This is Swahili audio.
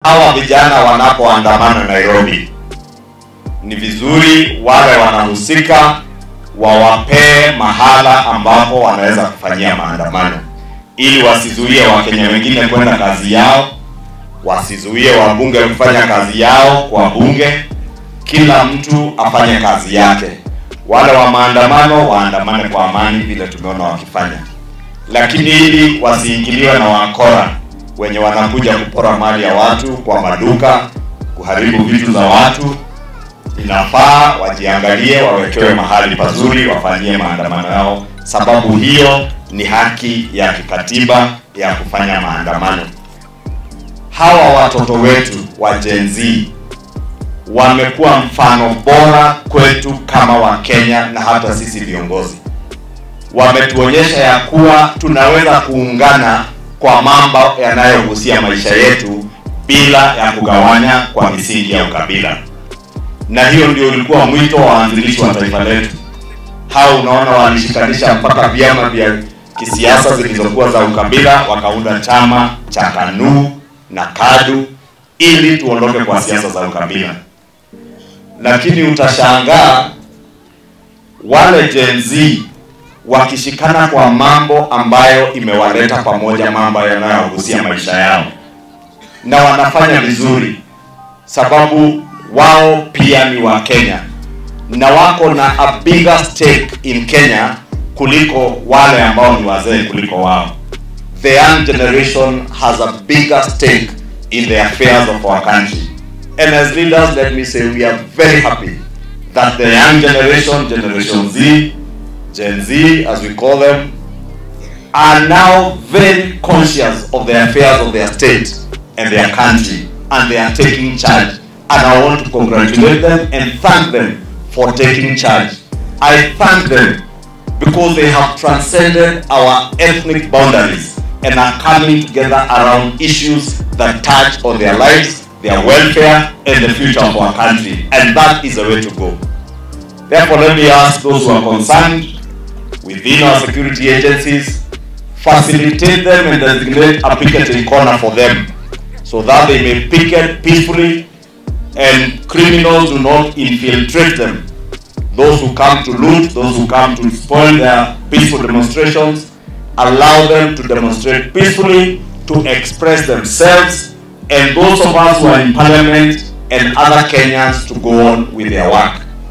hawa vijana wanapoandamana Nairobi, ni vizuri wale wanahusika wawapee mahala ambapo wanaweza kufanyia maandamano, ili wasizuie Wakenya wengine kwenda kazi yao, wasizuie wabunge kufanya kazi yao kwa bunge. Kila mtu afanye kazi yake. Wale wa maandamano waandamane kwa amani vile tumeona wakifanya, lakini ili wasiingiliwe na wakora wenye wanakuja kupora mali ya watu kwa maduka, kuharibu vitu za watu. Inafaa wajiangalie, wawekewe mahali pazuri, wafanyie maandamano yao, sababu hiyo ni haki ya kikatiba ya kufanya maandamano. Hawa watoto wetu wa Gen Z wamekuwa mfano bora kwetu kama Wakenya na hata sisi viongozi. Wametuonyesha ya kuwa tunaweza kuungana kwa mambo yanayohusia maisha yetu bila ya kugawanya kwa misingi ya ukabila, na hiyo ndio ulikuwa mwito wa waanzilishi wa taifa letu. Hao unaona, walishikanisha mpaka vyama vya kisiasa zilizokuwa za ukabila, wakaunda chama cha KANU na KADU ili tuondoke kwa siasa za ukabila. Lakini utashangaa wale Gen Z wakishikana kwa mambo ambayo imewaleta pamoja, mambo yanayohusia maisha yao, na wanafanya vizuri, sababu wao pia ni wa Kenya na wako na a bigger stake in Kenya kuliko wale ambao ni wazee kuliko wao. The young generation has a bigger stake in the affairs of our country. And as leaders, let me say we are very happy that the young generation, Generation Z, Gen Z as we call them, are now very conscious of the affairs of their state and their country and they are taking charge. And I want to congratulate them and thank them for taking charge. I thank them because they have transcended our ethnic boundaries and are coming together around issues that touch on their lives, their welfare, and the future of our country. And that is the way to go. Therefore, let me ask those who are concerned within our security agencies, facilitate them and designate a picketing corner for them so that they may picket peacefully and criminals do not infiltrate them. Those who come to loot, those who come to spoil their peaceful demonstrations, allow them to demonstrate peacefully, to express themselves, and those of us who are in parliament and other Kenyans to go on with their work.